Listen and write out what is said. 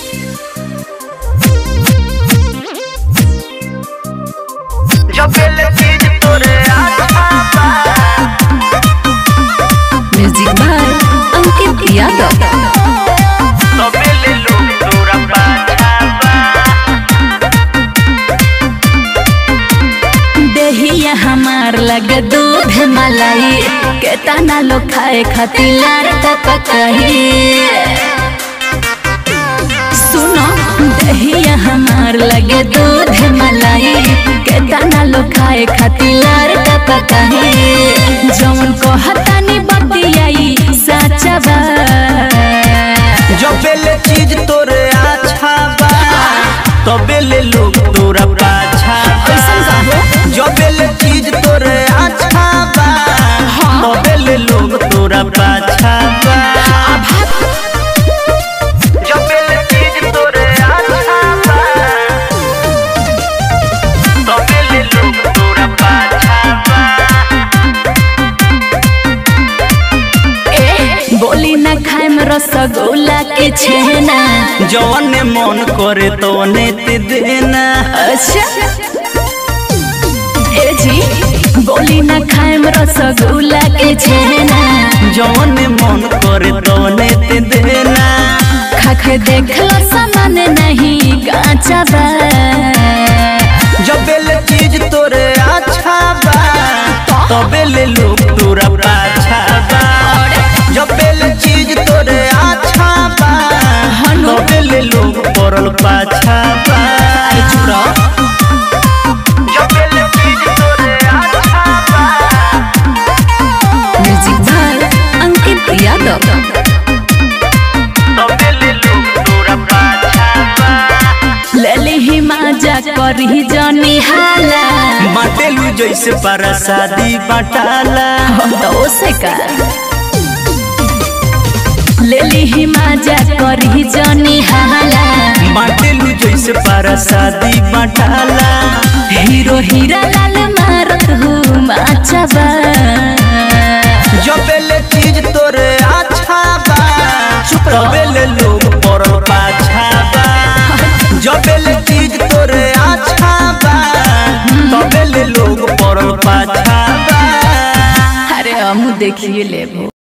Jebel चीज तोरे अच्छा बा म्यूजिक बाय अंकित यादव तबेले लोग तोरा पाछा बा देहिया हमार लगे दूध मलाई केतना लोग खाए खातिर लार पकाही सुनो दहिया हमार लगे दूध मलाई केतना लोग खाए खातिर लार पकाही जौन कहतानी बतियाई सच्चा बा जबेल चीज तोरे अच्छा बा तबेले लोग तोरा पाछा कैसन बा बा? जबेल चीज तोरे अच्छा बा तबेले लोग तोरा पाछा बा जबेल चीज तोरे अच्छा बा तबेले लोग तोरा पाछा बा ए, बोली न खाए में रसगुल्ला के छेना जौन मन करे तोने ते देना अच्छा ए जी बोली न खाए में रसगुल्ला के छेना जौन मन करे तोने ते देना खा के देख लो सामान नहीं काचा बा जबेल चीज तोरे अच्छा बा तबेले लोग तोरा पाछा बा जबेल चीज तोरे अच्छा बा तबेले लोग पड़ल पाछा बा जबेल चीज तोरे अच्छा बा म्यूजिक बाय अंकित यादव तबेले लोग तोरा पाछा बा लेली ही माजा करी जनी हाला बाटेलू जैसे परसादी बटाला तो से का लेली ही माजा करी जनी हाला बाटेलू जैसे परसादी बटाला हीरो हीरा लाल मारत हूँ माचबा जबेले चीज तोरे अच्छा बा तबेले लोग पड़ल पाछा बा जबेले चीज तोरे अच्छा बा तबेले लोग पड़ल पाछा बा अरे हम देखिए लेबो